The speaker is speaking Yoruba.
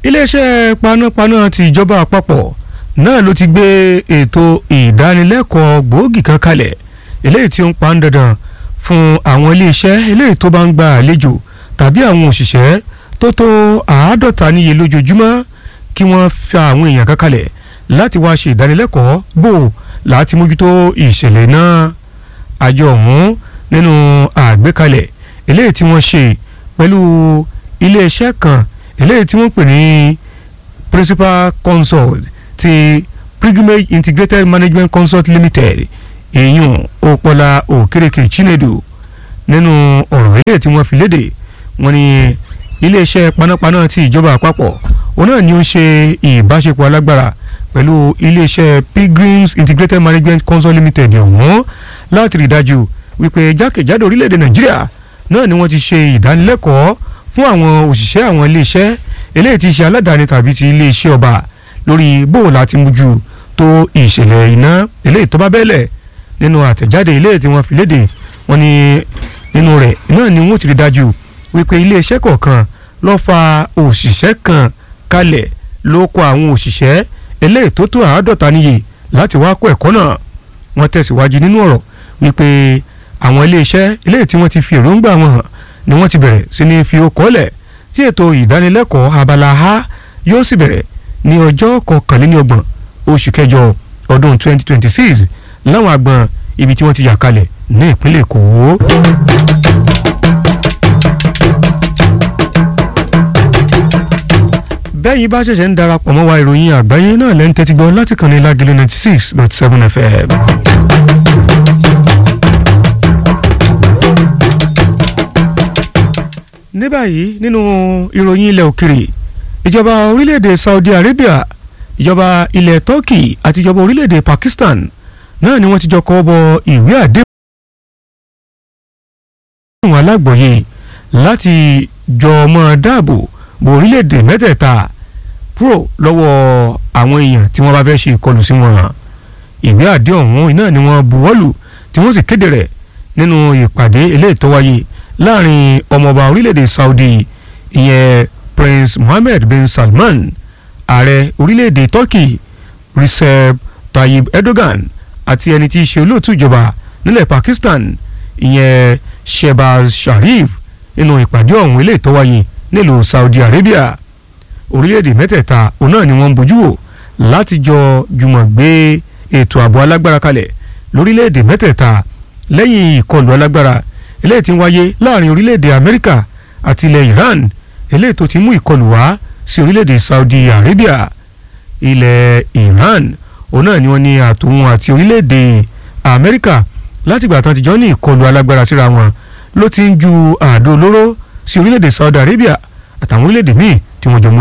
iléeṣẹ́ panápaná ti ìjọba àpapọ̀ náà ló ti gbé ètò ìdánilẹ́kọ̀ọ́ gbòógì kan kalẹ̀ eléyìí tí ó ń pa ń dandan fún àwọn iléeṣẹ́ eléyìí tó bá ń gba àlejò tàbí àwọn òṣìṣẹ́ tó tó àádọ́ta níye lójoojúmọ́ kí wọ́n fa àwọn èèyàn kan kalẹ̀ láti wá ṣe ìdánilẹ́kọ̀ọ́ bò láti mójútó ìṣẹ̀lẹ̀ náà àjọ ọ̀hún nínú àgbékalẹ̀ eléyìí tí wọ́n ṣe pẹ̀lú iléeṣẹ́ kan eléyìí tí wọ́n pè ní principal consult ti pilgrimage integrated management consult limited èyàn òpọ̀lá òkèrèkè chinedu nínú ọ̀rọ̀ eléyìí tí wọ́n fi léde wọ́n ní iléeṣẹ́ panápaná ti ìjọba àpapọ̀ òun náà ni ó ń ṣe ìbáṣepọ̀ alágbára pẹ̀lú iléeṣẹ́ pilgrims integrated management consult limited ọ̀hún láti rí i dájú wípé jákèjádò orílẹ̀-èdè nàìjíríà náà ni wọ́n ti ṣe ìdánilẹ́kọ̀ọ́ fún àwọn òṣìṣẹ́ àwọn iléeṣẹ́ eléyìí ti ṣe aládàáni tàbí ti iléeṣẹ́ ọba lórí bóun láti mójú tó ìṣẹ̀lẹ̀ iná eléyìí tó bá bẹ́lẹ̀ nínú àtẹ̀jáde eléyìí tí wọ́n fi léde wọ́n ní nínú rẹ̀ náà ni wọ́n ti rí dájú wípé iléeṣẹ́ kọ̀ọ̀kan ló fa òṣìṣẹ́ kan kalẹ̀ ló kọ àwọn òṣìṣẹ́ eléyìí tó tó àádọ́ta níye láti wá kọ́ ẹ̀kọ́ náà wọ́n tẹ̀síwájú nínú ọ̀rọ̀ wípé àwọn iléeṣẹ́ eléyìí tí wọ́n ti fi èròǹgbà wọn hàn ni wọ́n ti bẹ̀rẹ̀ sí ní fi okòó lẹ̀ tí ètò ìdánilẹ́kọ̀ọ́ abala a yóò sì bẹ̀rẹ̀ ní ọjọ́ kọkànlélọ́gbọ̀n oṣù kẹjọ ọdún 2026 láwọn agbọn ibi tí wọ́n ti yà kalẹ̀ ní ìpínlẹ̀ èkó. bẹ́yìn bá ṣẹ̀ṣẹ̀ ń darapọ̀ mọ́ wa ìròyìn àgbáyé náà lẹ́nu tẹ́tí gbọ́ láti kàn ní lágẹ̀lẹ́ ninety six dot seven fm. ní báyìí nínú ìròyìn ilẹ̀ òkèrè ìjọba orílẹ̀-èdè Saudi Arabia ìjọba ilẹ̀ Turkey àti ìjọba orílẹ̀-èdè Pakistan náà ni wọ́n ti jọ kọ́ bọ ìwé àdéhùn alágbọ̀yé láti jọ mọ́ dáàbò bo orílẹ̀-èdè mẹ́tẹ̀ẹ̀ta kúrò lọ́wọ́ àwọn èèyàn tí wọ́n bá fẹ́ ṣe ìkọlù sí wọn ìwé àdéhùn ọ̀hún iná ni wọ́n buwọ́lù tí wọ́n sì kéde rẹ̀ nínú ìpàdé eléyìí tó wáyé láàrin ọmọọba orílẹ̀-èdè Saudi ìyẹn Prince Mohammed bin Salman ààrẹ orílẹ̀-èdè Turkey Recep Tayyip Erdogan àti ẹni tí í ṣe olóòtú ìjọba nílẹ̀ Pakistan ìyẹn Shehbaz Sharif nínú ìpàdé ọ̀hún eléyìí tó wáyé nílùú Saudi Arabia orílẹ̀-èdè mẹ́tẹ̀ẹ̀ta òun náà ni wọ́n ń bójú wò láti jọ jùmọ̀ gbé ètò ààbò alágbára kalẹ̀ lórílẹ̀-èdè mẹ́tẹ̀ẹ̀ta lẹ́yìn ìkọlù alágbára eléyìí tí ń wáyé láàrin orílẹ̀-èdè Amẹ́ríkà àti ilẹ̀ Iran eléyìí tó ti mú ìkọlù wá sí orílẹ̀-èdè Saudi Arabia ilẹ̀ Iran òun náà ni wọ́n ní àtòun àti orílẹ̀-èdè Amẹ́ríkà látìgbà tán ti jọ ní ìkọlù alágbára síra wọn ló ti ń ju àdó olóró sí orílẹ̀-èdè Saudi Arabia àtàwọn orílẹ̀-èdè míì tí wọ́n jọ mú